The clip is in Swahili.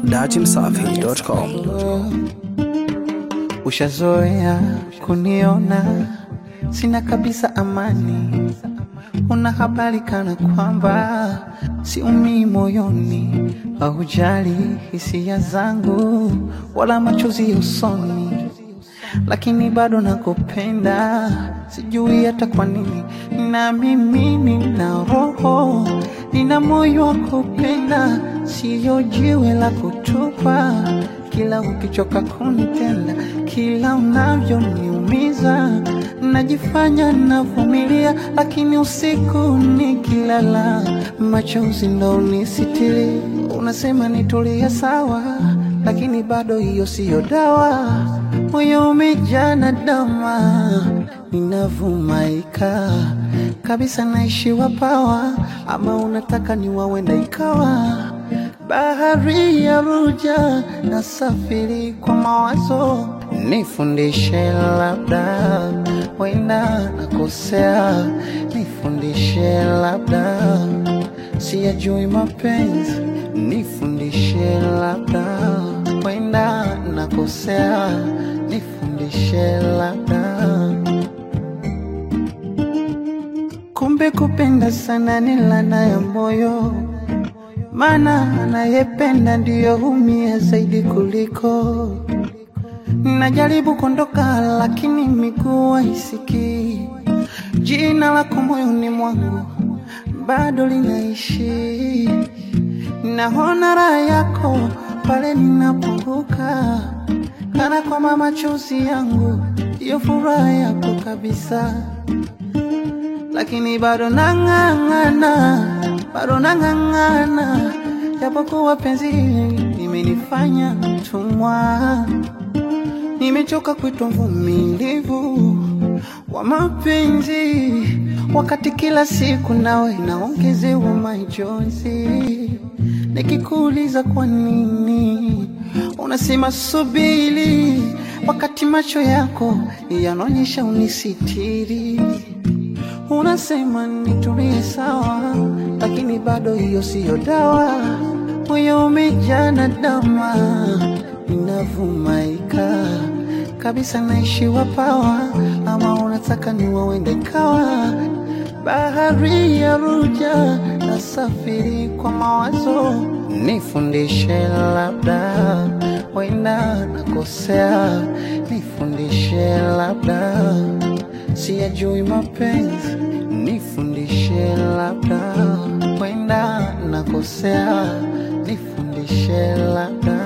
datimsafi.com. Ushazoea kuniona sina kabisa amani, una habari kana kwamba siumii moyoni, haujali hisia zangu wala machozi usoni, lakini bado nakupenda, sijui hata kwa nini. Na mimi nina roho, nina moyo wa kupenda, siyo jiwe la kutupa kila ukichoka kunitenda, kila unavyoniumiza, najifanya navumilia, lakini usiku nikilala, machozi ndo unisitiri. Unasema nitulie sawa, lakini bado hiyo siyo dawa. Moyo umejaa na dama, ninavumaika kabisa, naishiwa pawa, ama unataka niwawenda ikawa bahari ya ruja na safiri kwa mawazo, nifundishe labda, wenda nakosea, nifundishe labda, siyajui mapenzi, nifundishe labda, wenda nakosea, nifundishe labda. Kumbe kupenda sana ni laana ya moyo maana anayependa ndiyo humia zaidi kuliko. Najaribu kuondoka, lakini miguu haisikii. Jina lako moyoni mwangu bado linaishi. Naona raha yako pale ninapunguka, kana kwamba machozi yangu ndiyo furaha yako kabisa lakini bado nang'ang'ana, bado nang'ang'ana, japokuwa penzi limenifanya mtumwa. Nimechoka kuitwa mvumilivu wa mapenzi, wakati kila siku nawe naongezewa majonzi. Nikikuuliza kwa nini, unasema subiri, wakati macho yako yanaonyesha unisitiri unasema nitulie sawa, lakini bado hiyo siyo dawa. Moyo umejaa na dama, ninavumaika kabisa, naishiwa pawa, ama unataka niwawende kawa bahari ya ruja na safiri kwa mawazo, nifundishe labda, wenda nakosea, nifundishe labda siyajui mapenzi, nifundishe labda, wenda nakosea, nifundishe labda.